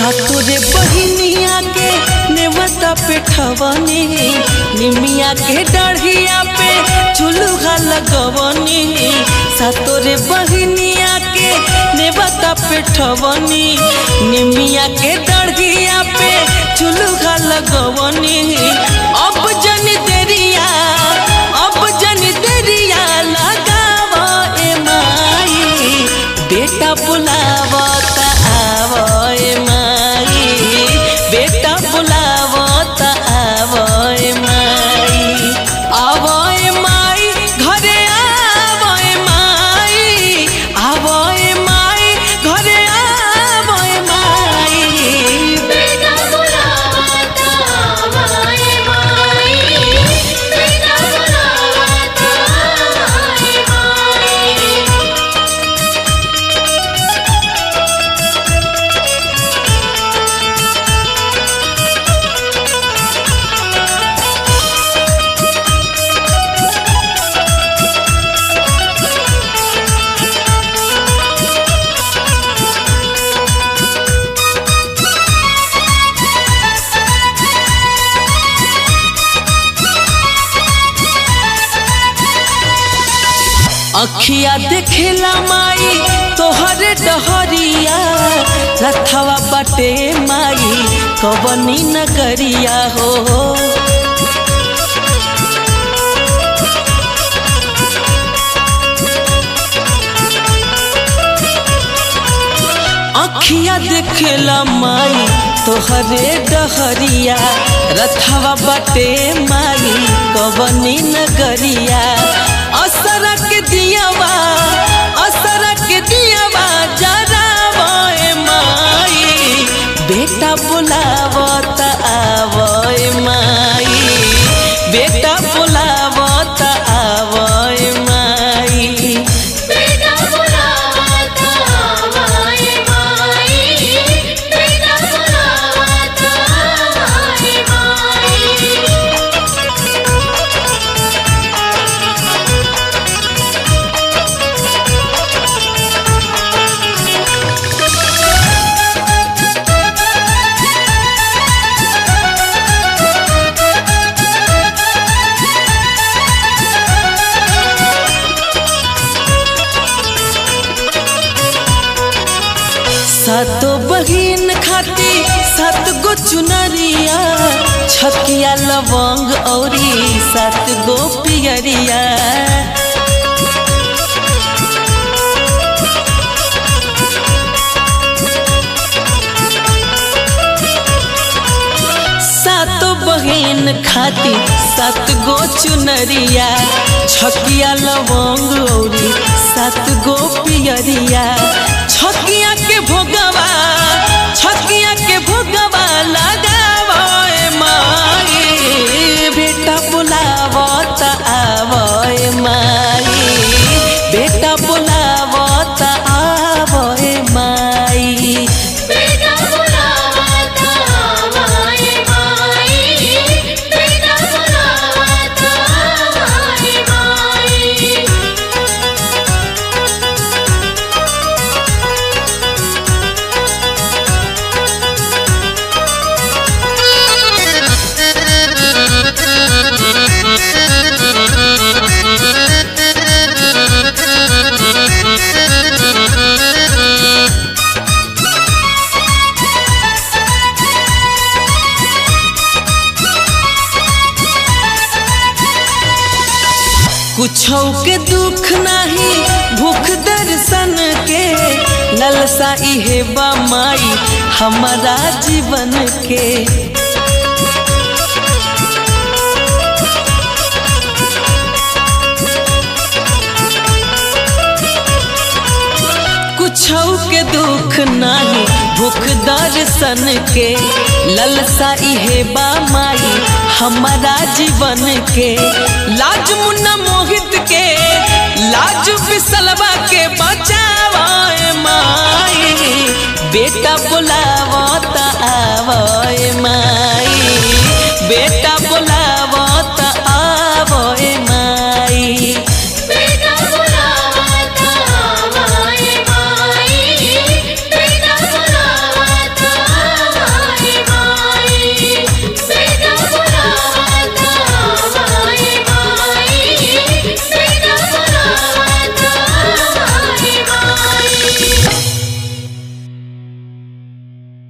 सातोरे बहिनिया के नेवता पे ठवनी निमिया के डढ़िया पे चुलूहा लगवनी सातोरे बहिनिया के नेवता पे ठवनी निमिया के डढ़िया पे चुलूहा लगवनी अब जन देरिया अब जन देरिया लगाव ए माई बेटा बुलावता आव ए माई बेटा बुलावता आव ए माई आव ए माई घरे आव ए माई आव ए माई घरे आव ए माई बेटा बुलावता माई माई बेटा बुलावता माई माई अखिया देखेला माई तोहरे डहरिया रथवा बटे माई कबनी नगरिया हो अखिया देखेला माई तोहरे डहरिया रथवा बटे माई कबनी नगरिया असरक दियावा असरक दियावा जरावा ए माई बेटा बुलावत आव ए माई बेटा बुलावत आव ए माई बेटा बुलावता माई माई बेटा बुलावता माई माई सातो बहिन खाती सात गो चुनरिया छकिया लवंग औरी सात गो पियरिया सातो बहिन खाती सात गो चुनरिया छकिया लवंग औरी सात गो पियरिया छकिया के भोगवा छकिया के भोगवा लगावा ए माई बेटा बुलावत आव ए माई बेटा बुलावत आव ए माई बेटा बुलावता माई माई बेटा बुलावता माई माई कुछो के दुख नाही भूख दर्शन के ललसा इहे बा माई हमारा जीवन के कुछो के दुख नाही भूख दर्शन के ललसा इहे बा माई हमारा जीवन के लाज मुन्ना मोहित के लाज बिसलवा के बचावा ए माई बेटा बुलावत आव ए माई बेटा